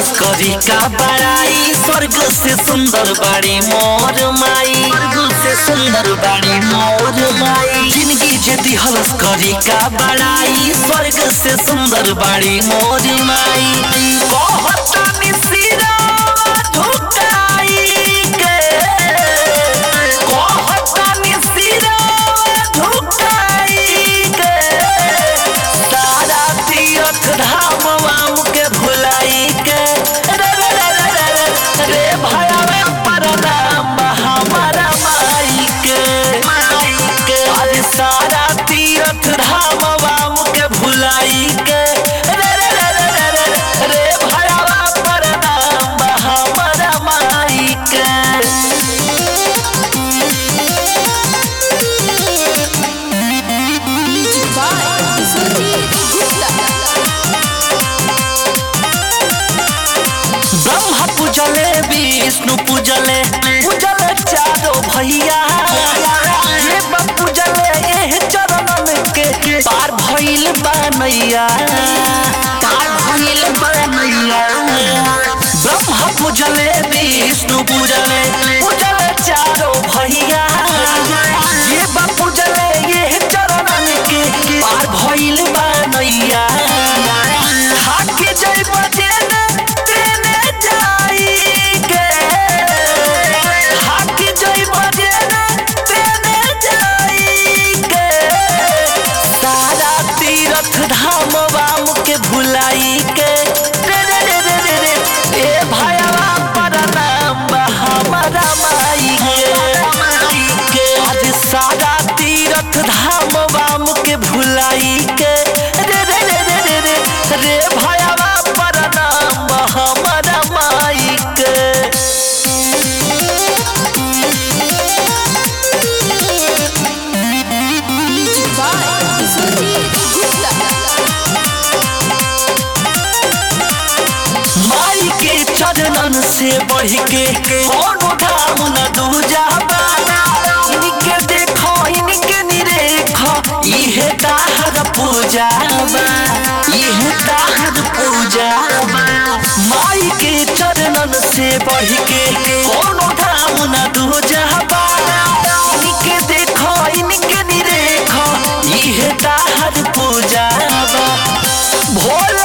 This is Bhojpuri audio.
दिहलस करी का बड़ाई स्वर्ग से सुंदर बाड़ी मोर माई स्वर्ग से सुंदर बाड़ी मोर माई जिंदगी जे दिहलस करी का बड़ाई स्वर्ग से सुंदर बाड़ी मोर माई कहतानी सिरा झुकाई के कहतानी सिरा झुकाई के सारा तीर्थ धाम वाम के भुलाई के रे रे रे रे रे रे रे भयावे परनाम हमारा माई के माई के अरे सारा तीर्थ धाम वाम के भुलाई के रे रे रे रे रे रे रे भयावा परनाम हमारा माई के Music by Surjit Gupta. Brahma पूजले विष्णु पूजले पूजले चारो भैया ये बा पूजले एह चरणन के पार भइल बनैया पार भइल बनैया ब्रह्मा पूजले विष्णु पूजले पूजले चारो भैया ये बा पूजले एह चरणन के पार भइल बनैया हाके जय बजेने तेने जाई के हाके जय बजेने तेने जाई के सारा तीर्थ धाम वाम के भुलाई के रे रे रे रे रे रे ए भयवा परनाम हमारा माई के माई के आज सारा तीर्थ धाम वाम के भुलाई के रे रे रे रे रे रे रे भयवा परनाम हमारा माई के Music by Surjit Gupta. माई के चरणन से बढ़ के कोनो धाम न दूजा इनके देखो इनके निरेखो इहे ताहर पूजा बा इहे ताहर पूजा बा माई के चरणन से बढ़ के कोनो धाम न दूजा इनके देखो इनके निरेखो इहे ताहर पूजा बा भोला